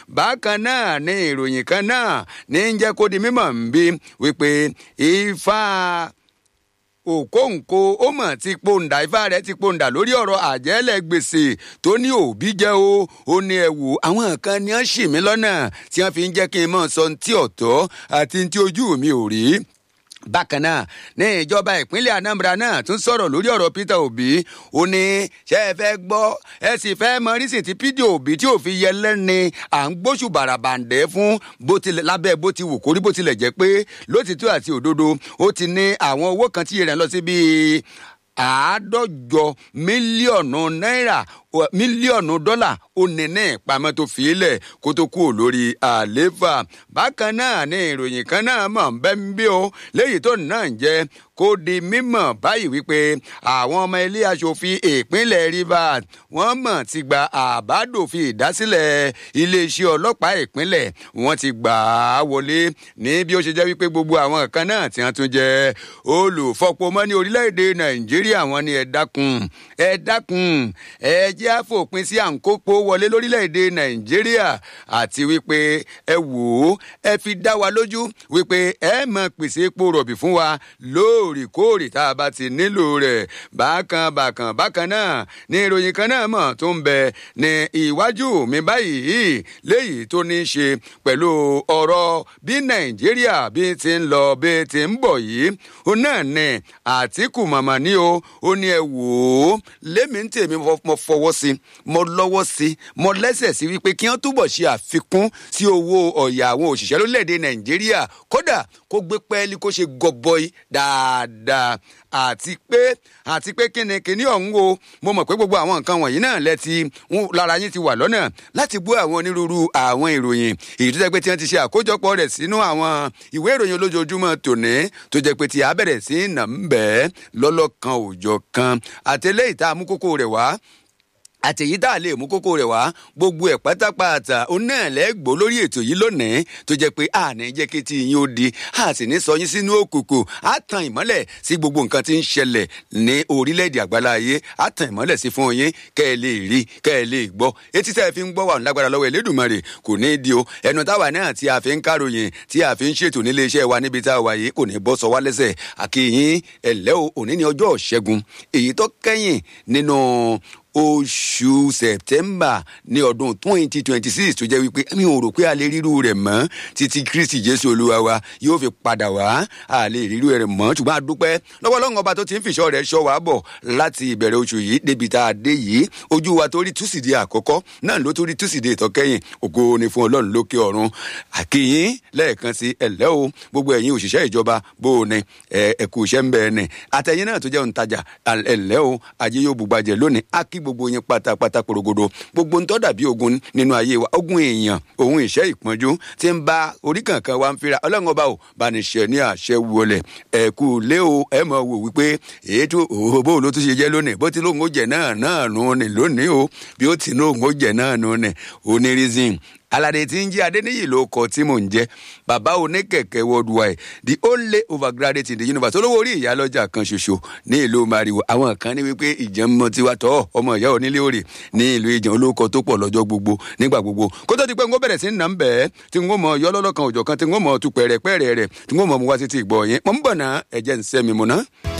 bákan náà ní ìròyìn kan náà ní ń jẹ́ kó di mímọ̀ ń bí wípé ifá òkóǹkó ó mọ̀ ti pòǹdà ifá rẹ̀ ti pòǹdà lórí ọ̀rọ̀ àjẹ́lẹ̀ gbèsè tó ní òbí jẹ́ o ó ní ẹ wò àwọn kan ni wọ́n ṣì mí lọ́nà tí wọ́n fi ń jẹ́ kí n mọ̀ sọ ní tí ọ̀tọ̀ àti ní tí ojú mi ò rí bákan náà ní ìjọba ìpínlẹ̀ anambra náà tún sọ̀rọ̀ lórí ọ̀rọ̀ peter obi ó ní ṣé ẹ fẹ́ gbọ́ ẹ sì fẹ́ mọ rísìn tí peter obi tí ò fi yẹ lẹ́ni à ń gbóṣù bàràbàǹdẹ́ fún bó tilẹ̀ lábẹ́ bó ti wù kórí bó tilẹ̀ jẹ́ pé lótìtọ́ àti òdodo ó ti ní àwọn owó kan tí rẹ̀ lọ sí bíi àádọ́jọ mílíọ̀nù náírà mílíọ̀nù dọ́là ó ní ní ìpamọ́ tó fi lẹ̀ kó tó kúrò lórí àlééfà bákan náà ní ìròyìn kan náà mọ̀ ń bẹ́ ń bí o léyìí tó náà ń jẹ́ kó di mímọ̀ báyìí wípé àwọn ọmọ ilé aṣòfin ìpínlẹ̀ rivers wọ́n mọ̀ ti gba àbádòfin ìdásílẹ̀ iléeṣẹ́ ọlọ́pàá ìpínlẹ̀ wọ́n ti gbà á wọlé ní bí ó ṣe jẹ́ wípé gbogbo àwọn kan náà tí wọ́n tún jẹ́ olùfọpomọ́ ní orílẹ̀-èdè nàìjíríà wọ́n ní ẹ dákun ẹ dákun ẹ jẹ́ àfòpin sí àǹkópo wọlé lórílẹ̀‐èdè nàìjíríà àti wípé ẹ wò ó ẹ fi dá wa lójú wípé ẹ mọ pèsè epo rọ̀bì fún wa lóòrèkóòrè tá a bá ti nílò rẹ̀ bákan bákan bákan náà ní ìròyìn kan náà mọ̀ tó ń bẹ ní ìwájú mi báyìí léyìí tó ní í ṣe pẹ̀lú ọ̀rọ̀ bí nàìjíríà bí ti ń lọ bí ti ń bọ̀ yìí ó náà ní àtìkù màmá ní o ó ní ẹ wò ó lémi ń tèmi mo fọwọ́ sí mo lọ́wọ́ sí mo lẹ́sẹ̀ sí wípé kí wọ́n túbọ̀ ṣe àfikún sí owó ọ̀yà àwọn òṣìṣẹ́ lórílẹ̀‐èdè nàìjíríà kódà kó gbé pẹ́ẹ́lí kó ṣe gọbọi dáadáa àti pé àti pé kíni kíní ọ̀hún o mo mọ̀ pé gbogbo àwọn nǹkan wọ̀nyí náà lẹ́ti lára yín ti wà lọ́nà láti gbọ́ àwọn onírúurú àwọn ìròyìn èyí tó jẹ́ pé tí wọ́n ti ṣe àkójọpọ̀ rẹ̀ sínú àwọn ìwé ìròyìn olójoojúmọ́ tòní tó jẹ́ pé tí a bẹ̀rẹ̀ sí nà ń bẹ́ẹ̀ lọ́lọ́kan òòjọ́ kan àtẹlẹ́yìí tá a mú kókó rẹ̀ wá àtẹ̀yí tá a lè mú kókó rẹ̀ wá gbogbo ẹ̀ pátápátá òun náà lẹ́gbọ́ lórí ètò yìí lónìí tó jẹ́ pé àní jẹ́ kí tí yín ó di a sì ní sọ yín sínú òkùnkùn á tan ìmọ́lẹ̀ sí gbogbo nǹkan tí ń ṣẹlẹ̀ ní orílẹ̀-èdè àgbáláyé á tan ìmọ́lẹ̀ sí fún yín kẹ́ ẹ lè rí kẹ́ ẹ lè gbọ́ etí tẹ́ ẹ fi ń gbọ́ wà lágbára lọ́wọ́ Elédùmarè kò ní í di o ẹnu táwa náà tí a fi ń káròyìn tí a fi ń ṣètò nílé iṣẹ́ wa níbi tá a wà yìí kò ní bọ́ sọ wá lẹ́sẹ̀ àkìyìn ẹ̀lẹ́ o òní ní ọjọ́ ṣẹ́gun èyí tó kẹ́yìn nínú oṣù september ní ọdún twenty twenty six tó jẹ́ wípé mi ò rò pé a lè ríru rẹ̀ mọ́ títí kristi jésù olúwa wa yóò fi padà wá a lè ríru rẹ̀ mọ́ ṣùgbọ́n a dúpẹ́ lọ́wọ́ lọ́wọ́ ọba tó ti ń fìṣọ́ rẹ̀ ṣọ́ wa bọ̀ láti ìbẹ̀rẹ̀ oṣù yìí débi tá a dé yìí ojú wa tó rí túsìdì àkọ́kọ́ náà ló tó rí túsìdì ìtọ́kẹ́yìn ògo ni fún ọlọ́run lókè ọ̀run àkìyìn lẹ́ẹ̀kan sí ẹ̀lẹ́ o gbogbo ẹ̀yin òṣìṣẹ́ ìjọba bó o ní ẹ̀kú iṣẹ́ ń bẹ́ẹ̀ ní àtẹ̀yìn náà tó jẹ́ òǹtajà ẹ̀lẹ́ o ajé yóò bùgbàjẹ́ lónìí á kí gbogbo yín pátápátá porogodo gbogbo ń tọ́ dàbí ogun nínú ayé wa ogun èèyàn òun ìṣẹ́ ìpọ́njú tí ń bá orí kankan wa ń fira ọlọ́run ọba ò bá ní ṣe ní àṣẹ wọlé ẹ̀kú lé o ẹ̀ mọ̀ wò wípé ètò òbó ló tún ṣe jẹ́ lónìí bó ti lóun ó jẹ náà náà nù ní lónìí o bí ó ti lóun ó jẹ náà nù ní onírísìn alade tí ń jẹ́ adéníyì ló kọ tí mò ń jẹ́ bàbá oníkẹ̀kẹ́ worldwide the only overgraduate in the universe olówó orí ìyálọ́jà kan ṣoṣo ní ìlú mariwo àwọn kan ní wípé ìjẹ́mọ́ tiwa tọ́ ọmọ ìyá onílé òrè ní ìlú ìjàn olóko tó pọ̀ lọ́jọ́ gbogbo nígbà gbogbo kó tó di pé n kó bẹ̀rẹ̀ sí ń nà ń bẹ́ẹ̀ tí n kó mọ yọ lọ́lọ́kan òjọ̀ kan tí n kó mọ tu pẹ̀rẹ̀pẹ̀rẹ̀ rẹ̀ tí n kó mọ mu wá títí ìgbọ̀ yẹn mọ̀ ń bọ̀ náà ẹ̀jẹ̀ ń sẹ́mi mu náà.